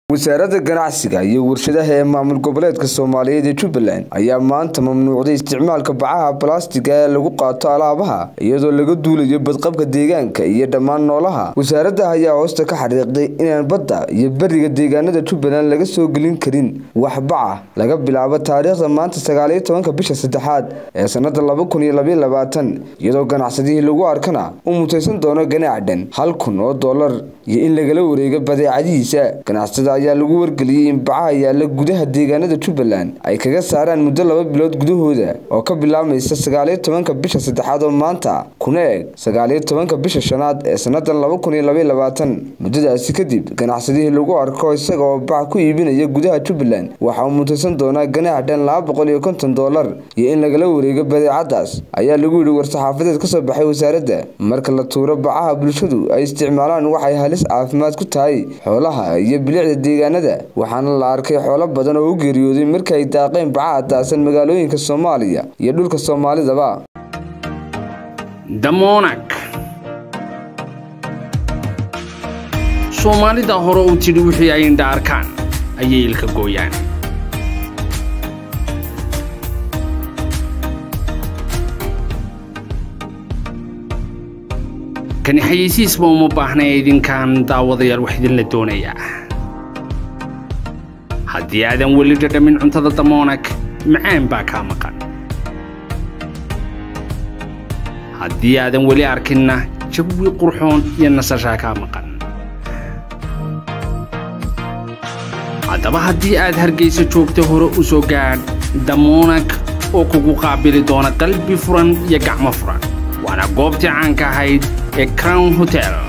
wasaaradda ganacsiga iyo warshadaha ee maamul goboleedka soomaaliyeed ee jubbaland ayaa maanta mamnuucday isticmaalka bacaha balastiga ee lagu qaato alaabaha iyadoo laga duulayo badqabka deegaanka iyo dhammaan noolaha wasaaradda ayaa hoosta ka xariiqday inaan badda iyo beriga deegaanada jubbaland laga soo gelin karin wax baca laga bilaabo taariikhda maanta sagaaliyo tobanka bisha saddexaad ee sanada laba kun iyo labaiyo labaatan iyadoo ganacsadihii lagu arkana uu mutaysan doono ganaac dhan hal kun oo dollar iyo in lagala wareego badeecadihiisa ganacsada ayaa lagu wargeliyey in bacaha yaalla gudaha deegaanada jubbaland ay kaga saaraan muddo laba bilood gudahooda oo ka bilaabmaysa sagaaliyo tobanka bisha saddexaad oo maanta kuna eg sagaaliyo tobanka bisha shanaad ee sannadan laba kun iyo labaiyo labaatan muddadaasi kadib ganacsadihii lagu arko isaga oo bac ku iibinaya gudaha jubbaland waxa uu mutaysan doonaa ganaax dhan laba boqol iyo konton dollar iyo in lagala wareego badeecadaas ayaa lagu yidhi war-saxaafadeed ka soo baxay wasaaradda marka la tuuro bacaha bulshadu ay isticmaalaan waxay halis caafimaad ku tahay xoolaha iyo bilicda deegaanada waxaana la arkay xoolo badan oo u geeriyooday marka ay daaqeen bacaha daasan magaalooyinka soomaaliya iyo dhulka soomaalidaba damoonag soomaalida hore u tidhi wixii ay indha arkaan ayay ilka gooyaan kani xayeysiisba uma baahnay idinkaan daawadayaal wax idinla doonayaa haddii aadan weli dhadhamin cuntada damoonag macaan baa kaa maqan haddii aadan weli arkinna jawi qurxoon iyo nasashaa kaa maqan haddaba haddii aad hargaysa joogta hore u soo gaadh damoonag oo kugu qaabili doona qalbi furan iyo gacmo furan waana goobtii caanka ahayd ee crown hotel